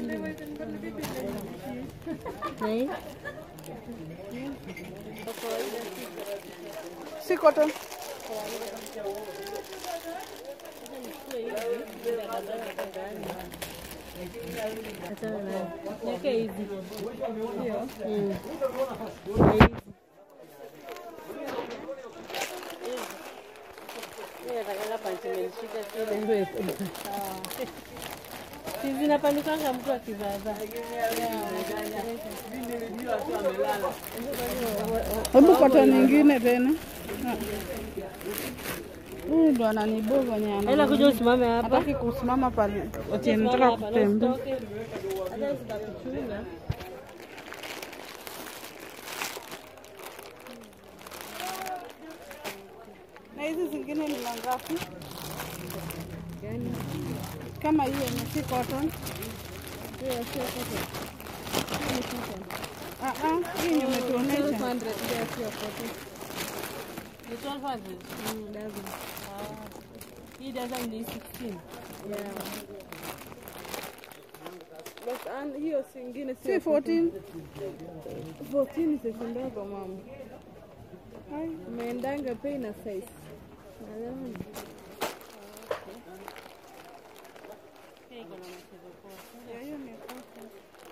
नहीं Si cotton. achana nayo. Niweke hizi. Mm. Na hizi. Mimi nataka panchi imenishika kile ndio. Si zinapandikanga mtu akivaa. Hebu cotton nyingine tena. Ah. Huyu ndo ananiboga nyama. Ila kuja usimame hapa. Hataki kusimama pale. Ati Usimame nataka hapa, na kutembea. usitoke. Hata zitakuchuna. Na hizi zingine ni mangapi? Kama hiyo yenye si cotton. Hiyo sio cotton. Hiyo ni cotton. Ah ah, hii nimetuonesha. 1200 hiyo sio cotton. Ni 1200? Mm, dozen. Ah. Hii dozen ni 16. Yeah. But and hiyo singine si 14. 14 sasa ndogo mama. Hai, umeendanga pay na size. Pia iko na mchezo poa. Ya, hiyo ni cotton.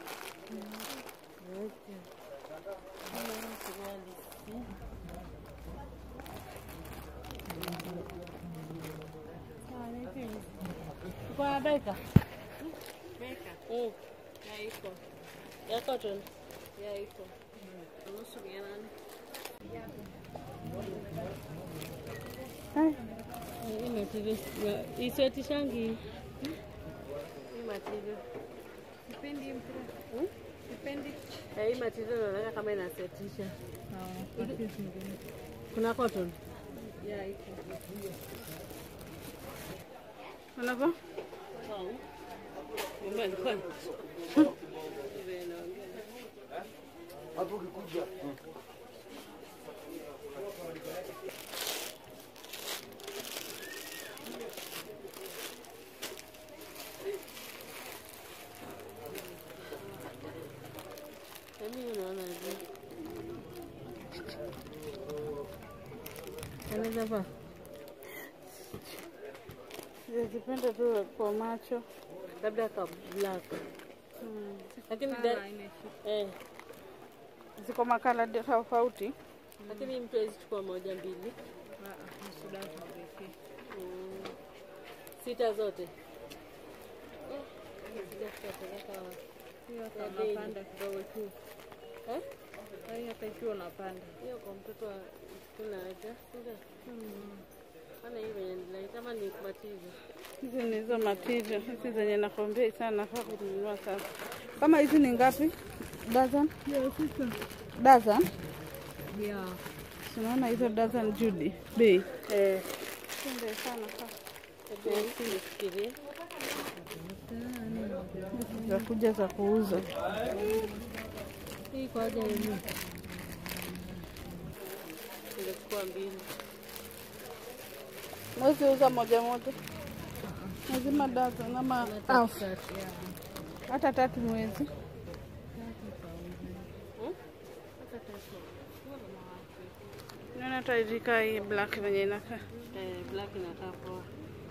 Uko na beka? Mm. Ya cotton? Ya iko. Nusu mia nane. Hai, Hii material iswetishangi. Hii material. sipendi hii mpira. Hmm? Sipendi. Eh, Hii material naona kama inasetisha. Ah, patia zingine. Kuna cotton? Ya, iko. Unavaa? Wow. Mama alikuwa Mimi unaona aje? Anaweza vaa? Sijazipenda tu kwa macho. labda ka black lakini da- eh, Ziko makala tofauti. lakini mtu awezi chukua moja mbili Mm. sita zote Sijapeleka wapi. Unapanda kidogo tu. Eh? Hai, hata ikiwa unapanda. hiyo kwa mtoto wa kuna haja sio? Ana hiyo inaendelea kama ni kubatiza Hizi ni hizo material. Hizi zenye nakwambia sana nafaa kununua sasa. Kama hizi ni ngapi? Dozen? Dozen? yeah. Tunaona hizo dozen Judy. Bei. eh, Pende sana sasa. nifikirie Za kuja za kuuza. hii kwa haja yenyewe ingechukua mbili Mwezi uza moja moja. Lazima dozen ama elfu. hata tatu mwezi. Naona tairika hii black venye inakaa. eh, black inakaa poa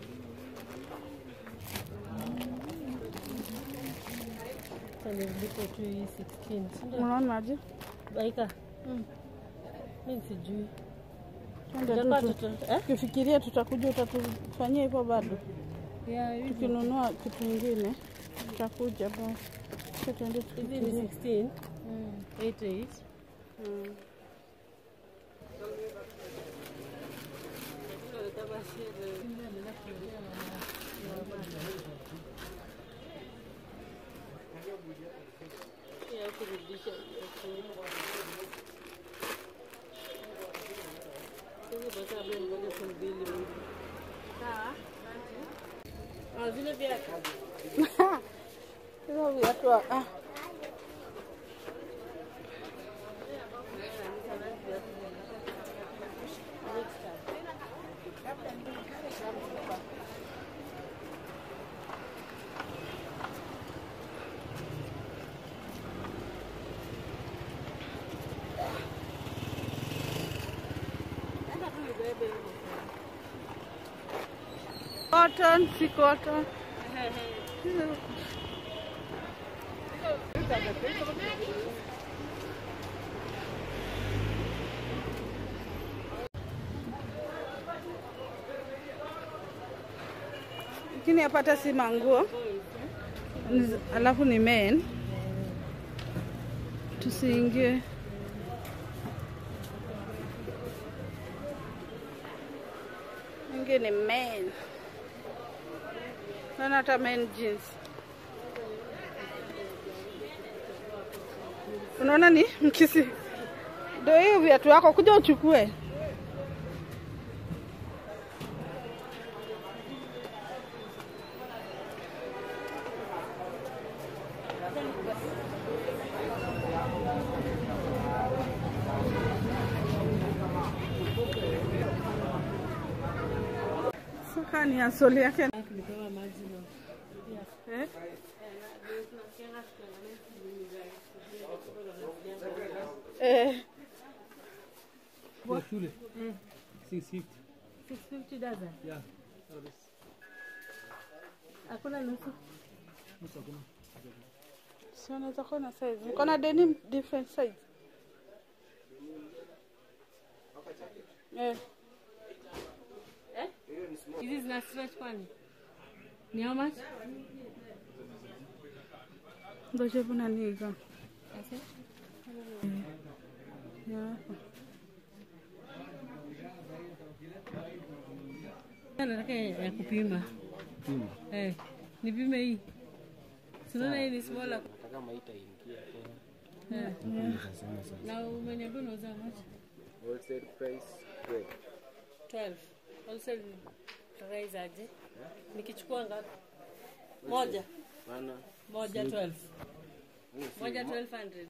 Sasa nilipo tu hii 16 si ndio? Unaonaje? Baika. Mimi sijui. Twende Itakuwa tu tuta- eh? tukifikiria tutakuja, utatufanyia hivyo bado. Yeah, hizi Tukinunua kitu ingine tutakuja basi. Acha tuende hizi ni tufikirie. 16. 88. Mm. Ya kurudisha. Sasa basi abia ngoja elfu mbili hivi. Ah, zile viatu. Hizo viatu wa- ah, cotton, si cotton. Lakini hapa hata si manguo, Ni- alafu ni men. Tusiingie. Ingie ni men. Naona hata men jeans. Unaona ni mkisi. Ndio hiyo viatu yako, kuja uchukue. Saka ni asoli yake. Tulipewa maji na Eh? Eh, Kwa shule. 650. 650 dozen. Yeah. That is Hakuna nusu. nusu hakuna. si unaweza kuwa na size. Niko na denim different size. Eh, Hizi zina stretch kwani? Ni how much? ngoja kuna niga. Ase? Yeah. Nataka ya kupima. Pima. Eh, nipime hii. Sinaona hii ni smaller. Nataka maita ingia tena. Eh. Na umeniambia unauza how much? Wholesale price 12. 12. Wholesale price aje? Nikichukua ngapi? Moja. Maana Moja 12. Moja 1200.